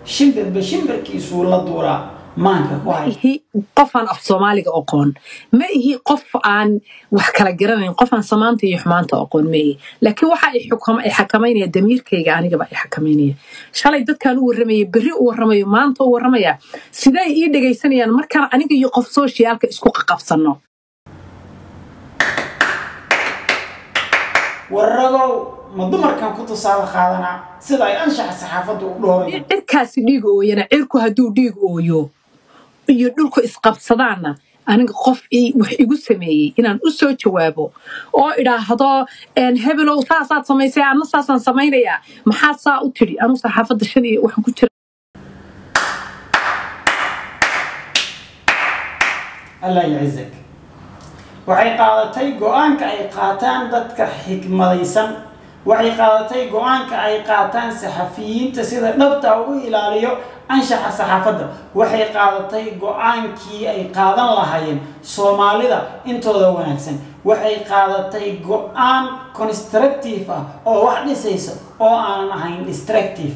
shimbirba shimbirkiisuu la duuraa maanka ku hay ihi qofaan af soomaaliga aqoon ma ihi qof aan wax kala garanayn qofaan samaanta iyo xumaanta aqoon ma ihi laakiin waxa ay xukama- ay xakamaynaya damiirkayga anigaba ay xakamaynaya shalay dadkaan u warramaya berri u warramayo maanta u warramaya sidee ii dhegaysanayaan markaan aniga iyo qof sooshiyaalka isku qaqabsanno waragow ma dumarkan ku tusaale qaadanaa sida ay anshaxa saxaafadda u dhoorayan cirkaasi dhiig ooyana cirku hadduu dhiig ooyo iyo dhulku isqabsadaanna aniga qof ii- wax igu sameeyey inaan u soo jawaabo oo idhaahdo "Een, hebelow saasaad samaysay anna saasaan samaynayaa maxaad saa u tidhi anu saxaafadda shan iyo waxaan ku jira allah yacizak waxay qaadatay go-aanka ay qaataan dadka xikmadaysan waxay qaadatay go-aanka ay qaataan saxafiyiinta sida dhabta ugu ilaaliyo anshaxa saxaafadda waxay qaadatay go-aankii ay qaadan lahaayeen soomaalida intooda wanaagsan waxay qaadatay go-aan constructive ah oo wax dhisaysa oo aanan ahayn destructive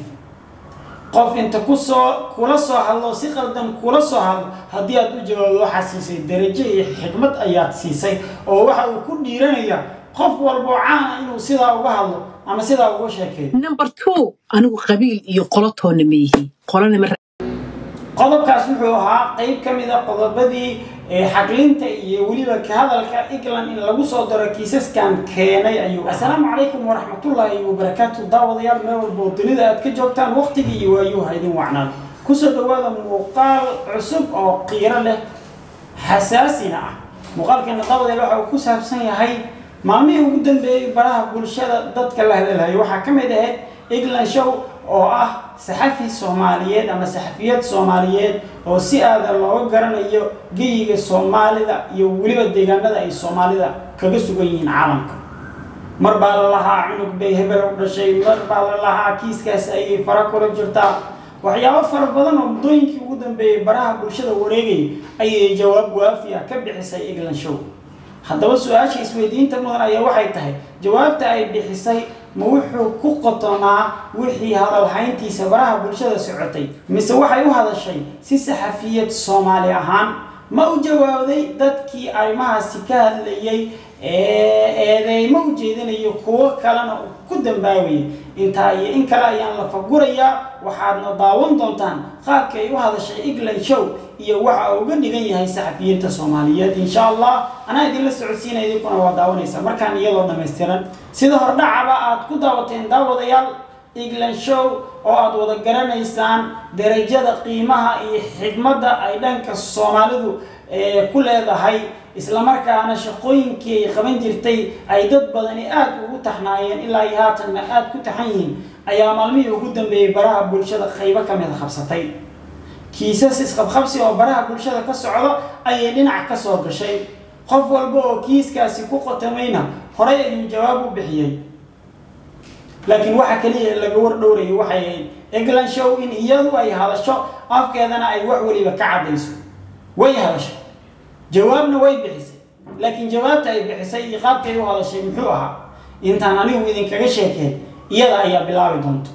qof inta kusoo kula soo hadlo si qaldan kula soo hadlo haddii aad u jawaabdo waxaad siisay darajo iyo xikmad ayaad siisay oo waxa uu ku dhiiranaya qof walboo caana inuu sidaa uga hadlo ama sidaa uga sheekeeyo number two anigu qabiil iyo qolotoonna ma yihi qolona ma qodobkaas wuxuu ahaa qeyb ka mid a qodobadii ee xaglinta iyo weliba ka hadalka england in lagu soo daro kiisaskan keenay ayuu assalaamu calaykum waraxmatullaahi wabarakaatu daawadayaal meel walba oo dunida aad ka joogtaan waqtigii iyo waayuha idin wacnaan kusoo dhawaada muuqaal cusub oo qiiro leh xasaasina ah muuqaalkeena daawadayaal waxa uu ku saabsan yahay maalmihii ugu dambeeyey baraha bulshada dadka la hadalhayay waxaa ka mid ahayd england show oo ah saxafi soomaaliyeed ama saxafiyad soomaaliyeed oo si aada looga garanayo geyiga soomaalida iyo weliba deegaanada ay soomaalida kaga sugan yihiin caalamka mar baa la lahaa cunug bay hebel u dhashay mar baa la lahaa kiiskaas ayay fara kula jirtaa waxyaabo fara badan oo muddooyinkii ugu dambeeyey baraha bulshada wareegayay ayay jawaab waafi ah ka bixisay england show haddaba su-aasha isweydiinta mudan ayaa waxay tahay jawaabta ay bixisay ma wuxuu ku qotonaa wixii hadalhayntiisa baraha bulshada socotay mise waxay u hadashay si saxafiyad soomaali ahaan ma u jawaabday dadkii arrimahaasi ka hadlayay ee eedeymo u jeedinayo kuwo kalena ku dambaabayay intaa iyo in kale ayaan la fagurayaa waxaadna daawan doontaan qaabka ay u hadashay england show iyo waxa uu uga dhigan yahay saxafiyiinta soomaaliyeed insha allah anaa idinla socodsiinaya idinkuna waa daawanaysa markaan iyadoo dhammaystiran sida hordhacaba aad ku daawateen daawadayaal england show oo aad wada garanaysaan darajada qiimaha iyo xigmadda ay dhanka soomaalidu ee ku leedahay islamarkaana shaqooyinkii ay qaban jirtay ay dad badani aada ugu taxnaayeen ilaa iyo haatanna aada ku taxan yihiin ayaa maalmihii ugu dambeeyey baraha bulshada qaybo ka mid qabsatay kiisas isqabqabsi oo baraha bulshada ka socda ayay dhinac ka soo gashay qof walba oo kiiskaasi ku qotamayna horay ayuu jawaab u bixiyey laakiin waxa kaliya laga war dhowrayay waxay ahayd england show in iyadu ay hadasho afkeedana ay wax weliba ka caddayso way hadashay jawaabna way bixisay laakiin jawaabta ay bixisay iyo qaabkay u hadashay muxuu ahaa intaan anigu idinkaga sheekeen iyada ayaa bilaabi doonto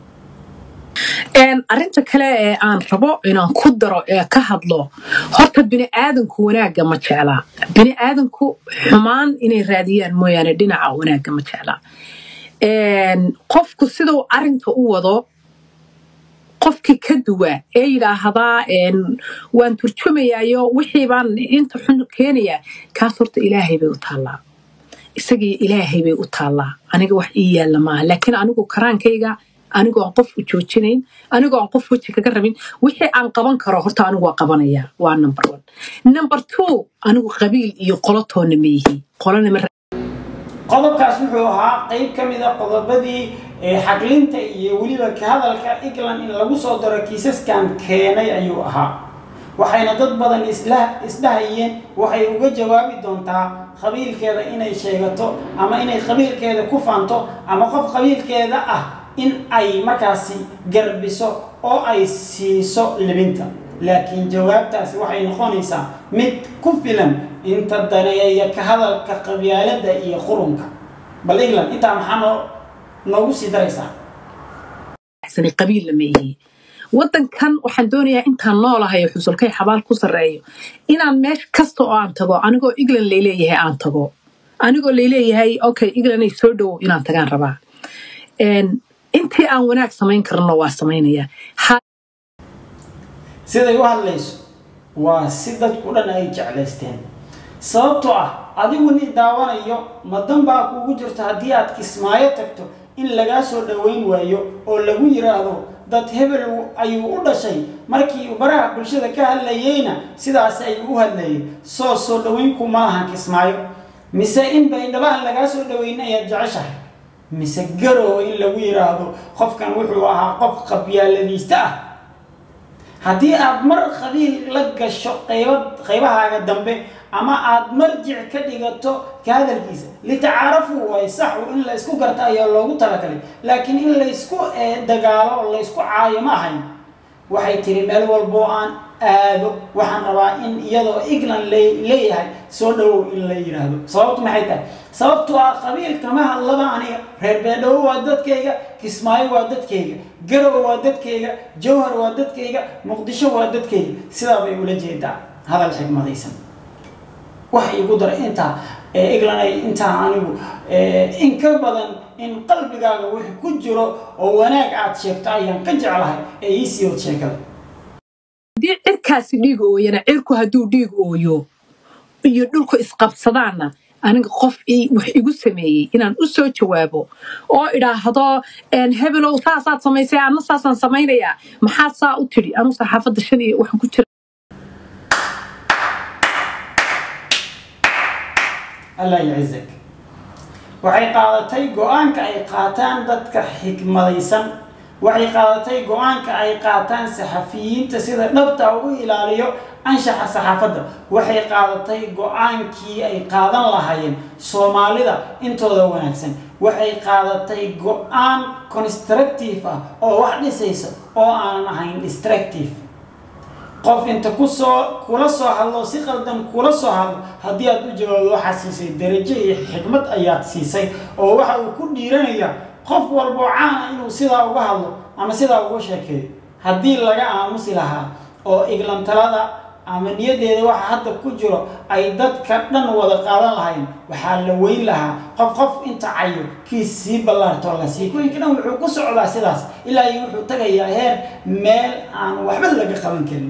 arrinta kale ee aan rabo inaan ku daro ee ka hadlo horta bini'aadanku wanaagga ma jeclaa bini'aadanku xumaan inay raadiyaan mooyaane dhinaca wanaagga ma jeclaa qofku siduu arinta u wado qofkii ka duwa ee yidhaahdaa waan turjumayaayo wixii baan inta xun keenayaa kaas horta ilaahay bay u taallaa isagii ilaahay bay u taallaa aniga wax ii yaalla maaha laakiin anigu karaankayga anigoo aan qof u joojinayn anigoo aan qof weji kaga rabin wixii aan qaban karo horta anigu waa qabanaya waa number one number two anigu qabiil iyo qolotoonna ma yihi qolona ma qodobkaas wuxuu ahaa qeyb ka mid a qodobadii xaglinta iyo weliba ka hadalka england in lagu soo daro kiisaskan keenay ayuu ahaa waxayna dad badan isla isdhahayeen waxay uga jawaabi doontaa qabiilkeeda inay sheegato ama inay qabiilkeeda ku faanto ama qof qabiilkeeda ah in ay markaasi garbiso oo ay siiso libinta laakiin jawaabtaasi waxay noqonaysaa mid ku filan inta daneeya ka hadalka qabyaaladda iyo qurunka bal england intaa maxaa noo noogu sii daraysaa qabiilla ma yihi wadankan waxaan doonayaa intaan noolahay xusulkay xabaal ku sarreeyo inaan meesha kasta oo aan tago anigoo england layleeyahay aan tago anigoo layleeyahay okay england ay soo dhowow inaan tagaan rabaa intii aan wanaag samayn karno waa samaynaya siday u hadlayso waa si dadku dhan ay jeclaysteen sababtoo ah adigu ni daawanayo madan baa kuugu jirto haddii aad kismaayo tagto in lagaa soo dhoweyn waayo oo lagu yiraahdo dad hebel ayuu u dhashay markii uu baraha bulshada ka hadlayeyna sidaas ayuu u hadlayay soo soo dhoweynku ma ahan kismaayo mise in baydhabaan lagaa soo dhoweyn ayaad jeceshahay mise garow in lagu yiraahdo qofkan wuxuu ahaa qof qabyaaladiista ah haddii aad mar qabiil la gasho qayba qaybahaaga dambe ama aad marjic ka dhigato ka hadalkiisa litacaarafu way saxu in la isku garta ayaa loogu talagalay laakiin in laysku dagaalo laysku caayo ma ahayn waxay tiri meel walboo aan aado waxaan rabaa in iyadoo england leeyahay soo dhowow in la yidhaahdo sababtu maxay tahay sababtu ah qabiil kama hadlaba aniga reer beedhawo waa dadkayga kismaayo waa dadkayga garow waa dadkayga jawhar waa dadkayga muqdisho waa dadkayga sidaa bay ula jeedaa hadal xigmadaysan waxa igu daray intaa england ay intaa anigu in ka badan in qalbigaaga wix ku jiro oo wanaag aad sheegto ayaan ka jeclahay ee iisii wad sheekada haddii cirkaasi dhiig ooyana cirku hadduu dhiig ooyo iyo dhulku isqabsadaanna aniga qof wax igu sameeyey inaan u soo jawaabo oo idhaahdo hebelow saasaad samaysay anna saasaan samaynayaa maxaad saa u tidhi anu saxaafadda shan iyo waxaan ku jira allah yacizak waxay qaadatay go-aanka ay qaataan dadka xikmadaysan waxay qaadatay go-aanka ay qaataan saxafiyiinta sida dhabta u ilaaliyo anshaxa saxaafadda waxay qaadatay go-aankii ay qaadan lahaayeen soomaalida intooda wanaagsan waxay qaadatay go-aan constructive ah oo wax dhisaysa oo aanan ahayn distractive qof inta kusoo kula soo hadlo si qaldan kula soo hadlo haddii aad u jawaabdo waxaad siisay darajo iyo xikmad ayaad siisay oo waxa uu ku dhiiranaya qof walboo caana inuu sidaa uga hadlo ama sidaa uga sheekeeyo haddii laga aamusi lahaa oo iglantalada ama niyadeeda waxa hadda ku jiro ay dadka dhan wada qaadan lahayn waxaa la weyn lahaa qof qof inta cayo kiis sii ballaartoo la sii kuwinka dhan wuxuu ku socdaa sidaas ilaa iyo wuxuu tagayaa heer meel aan waxba laga qaban karin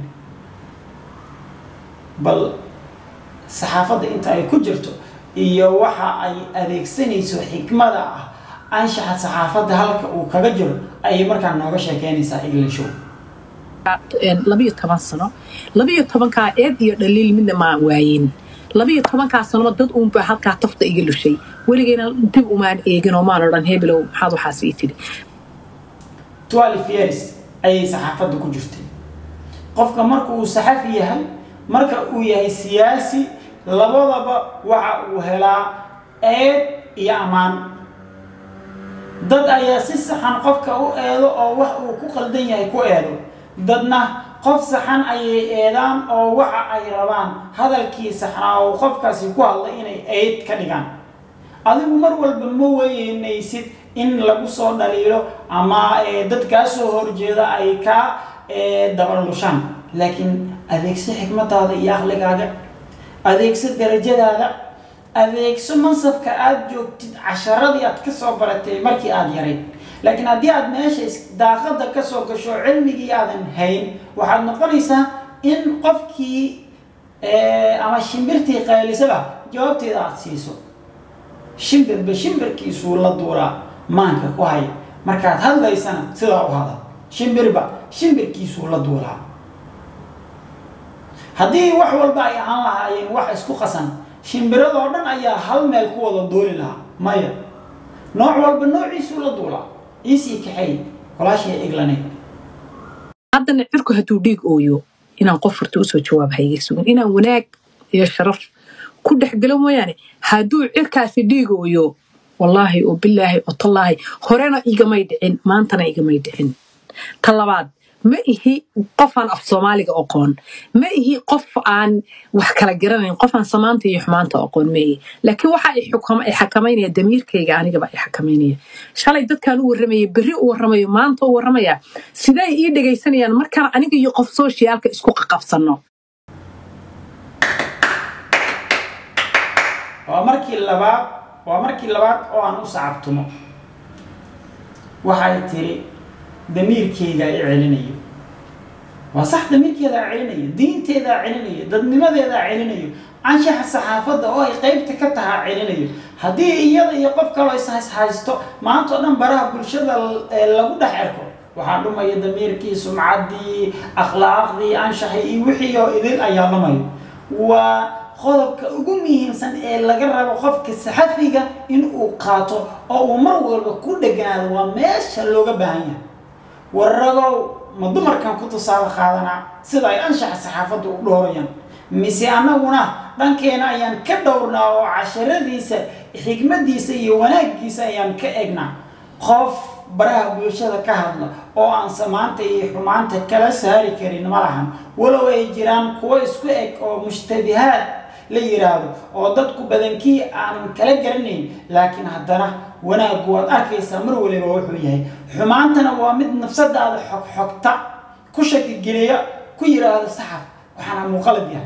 bal saxaafadda inta ay ku jirto iyo waxa ay adeegsanayso xikmada ah anshaxa saxaafadda halka uu kaga jiro ayay markaa nooga sheekeynaysaa englishow labiyo toban sano labiyo tobankaa eed iyo dhaliil midna maa waayin labiyo tobankaa sanoba dad uunbaa halkaa tafta iga lushay weligeyna dib umaan eegin oo maan odhan hebelow maxaad waxaas ii tidhi twelve years ayay saxaafadda ku jirtay qofka marka uu saxafi yahay marka uu yahay siyaasi labadaba waxa uu helaa eed iyo ammaan dad ayaa si saxan qofka u eedo oo wax uu ku qaldan yahay ku eedo dadna qof saxan ayay eedaan oo waxa ay rabaan hadalkii saxnaa oo qofkaasi ku hadlay inay eed ka dhigaan adigu mar walba ma weynaysid in lagu soo dhaliilo ama dad kaa soo horjeeda ay kaa dabalushaan laakiin adeegso xikmadaada iyo aqligaaga adeegso darajadaada adeegso mansabka aada joogtid casharadii aad kasoo baratay markii aada yarayd laakiin haddii aad meesha daaqada kasoo gasho cilmigii aadan hayn waxaad noqonaysaa in qofkii ama shimbirtii qaylisaba jawaabteeda aada siiso shimbirba shimbirkiisuu la duuraa maanka ku haya markaad hadlaysana sidaa u hadal shimbirba shimbirkiisuu la duulaa haddii wax walba ay ahaan lahaayeen wax isku qasan shimbiradoo dhan ayaa hal meel ku wada duuli lahaa maya nooc walba noociisuu la duulaa iisii kaxeey walaashii eglanay haddana cirku hadduu dhiig ooyo inaan qof horta usoo jawaab hayga sugan inaan wanaag iyo sharaf ku dhexgelo mooyaane hadduu cirkaasi dhiig ooyo wallaahi oo bilaahi oo tallaahi horena igamay dhicin maantana igamay dhicin ta labaad ma ihi qof aan af soomaaliga aqoon ma ihi qof aan wax kala garanayn qof aan samaanta iyo xumaanta aqoon ma ihi laakiin waxa ay xukama- ay xakamaynaya damiirkayga anigaba ay xakamaynaya shalay dadkaan u warramaya berri u warramayo maanta u warramaya siday ii dhegaysanayaan markaan aniga iyo qof sooshiyaalka isku qaqabsanno waa markii labaad waa markii labaad oo aan u sacabtumo waxay tiri damiirkeyga i celinayo waa sax damiirkeedaa celinayo diinteedaa celinayo dadnimadeedaa celinayo anshaxa saxaafadda oo ay qeybta ka tahaa celinayo haddii iyada iyo qof kaloo is haysto maanta oo dhan baraha bulshada ee lagu dhex erko waxaa dhumaya damiirkii sumcaddii akhlaaqdii anshaxii iyo wixii oo idin ayaa lumayo waa qodobka ugu muhiimsan ee laga rabo qofka saxafiga in uu qaato oo uu mar walba ku dheganaado waa meesha looga baahan yahay waragow ma dumarkan ku tusaale qaadanaa sida ay anshaxa saxaafadda u dhowrayaan mise annaguna dhankeena ayaan ka dhowrnaa oo casharadiisa xikmadiisa iyo wanaaggiisa ayaan ka egnaa qof baraha bulshada ka hadla oo aan samaanta iyo xumaanta kala saari karin ma lahan walow ay jiraan kuwo isku eg oo mushtabihaad la yiraahdo oo dadku badankii aanan kala garanayn laakiin haddana wanaaggu waad arkaysaa mar waliba wuxuu yahay xumaantana waa mid nafsadaada xogxogta ku shakigeliya ku yiraahdo saxaf waxaana muuqalad yahay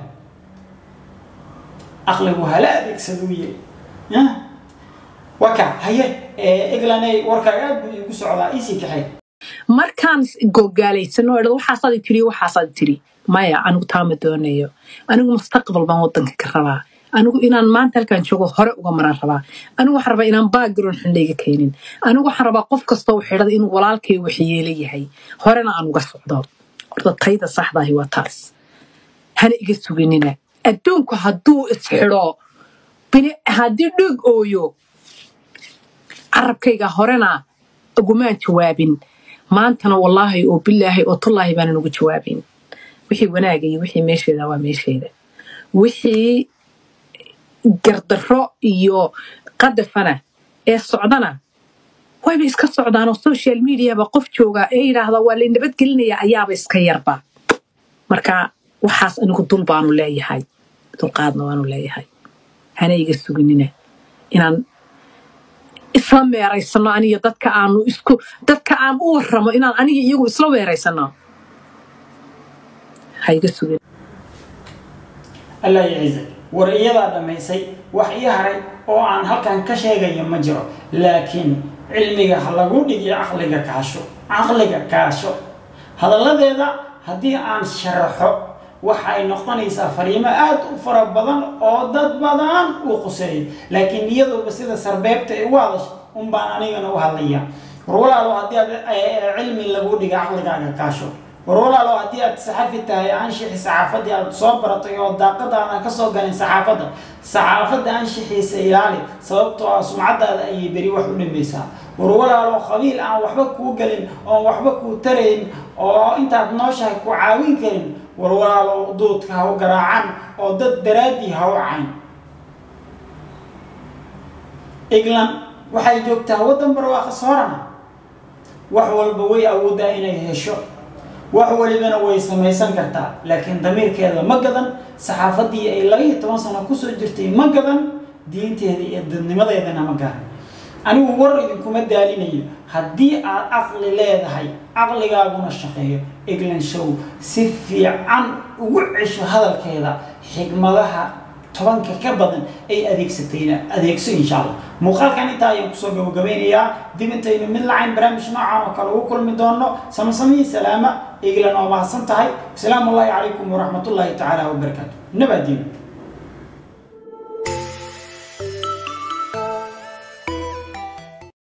aqligu hala adeegsaduu yahay waka haye eglanay warkaaga aad buu iigu socdaa iisii kaxay markaan gogaalaysano idhad waxaasaad tiri waxaasaad tiri maya anigu taama doonayo anigu mustaqbal baan wadanka ka rabaa anigu inaan maanta halkaan joogo hore uga maraan rabaa anigu waxaan rabaa inaan background xun layga keenin anigu waxaan rabaa qof kastoo xidhada inuu walaalkay waxyeelo yahay horena aan uga socdo horta tayda saxdaahi waa taas hana iga suginina adduunku hadduu isxidho haddii dhig ooyo carabkayga horena ugumaan jawaabin maantana wallaahi oo bilaahi oo tullaahi baanan ugu jawaabin wixii wanaaga iyo wixii meesheeda waa meesheeda wixii gardarro iyo qadafana ee socdana wayba iska socdaanoo social mediaba qof jooga ee yidhaahda waa lay nabadgelinaya ayaaba iska yarba marka waxaas anigu dul baanu leeyahay dulqaadna waanu leeyahay hana iga suginina inaan isla meeraysano aniyo dadka aanu isku dadka aan u warramo inaan aniga iyagu isla weeraysano ha iga sugin allah yacizak war iyadaa dhammaysay wax ii haray oo aan halkan ka sheegayo ma jiro laakiin cilmiga ha lagu dhigiyo caqliga kaasho caqliga kaasho hadalladeeda haddii aan sharaxo waxay noqonaysaa fariimo aad u fara badan oo dad badan uu quseeyo laakiin iyaduba sida sarbeebta ay ugu hadasho un baan anigana u hadlaya war walaalo haddii aad cilmi lagu dhiga caqligaaga kaasho war walaalo haddii aad saxafi tahay anshixi saxaafadii aad soo baratay oo daaqadaadan ka soo galin saxaafadda saxaafadda anshixiisa ilaali sababtoo ah sumcadaada ayay beri wax u dhimaysaa war walaalo qabiil aan waxba kuu gelin oon waxba kuu tarayn oo intaad nooshahay ku caawin karin war walaalo duudka ha u garaacan oo dad daraaddii ha u cayn england waxay joogtaa waddan barwaaqa soorana wax walba way awooddaa inay hesho wax walibana way samaysan kartaa laakiin damiirkeeda ma gadan saxaafaddii ay laba iyo toban sano kusoo jirtay ma gadan diinteeda iyo dadnimadeedana ma garan anigu war idinkuma daalinayo haddii aad caqli leedahay caqligaaguna shaqeeyo england show si fiican ugu cesho hadalkeeda xigmadaha tobanka ka badan ay adeegsatayna adeegso insha allah muuqaalkan intaa ayaan kusoo gabagabeynayaa dib intaynu mid lacayn barnaamij noocan oo kale ugu kulmi doono samasamihii salaama eglan oo mahadsan tahay asalaamu ullahi calaykum waraxmatullaahi tacaala wabarakaatu nabadiina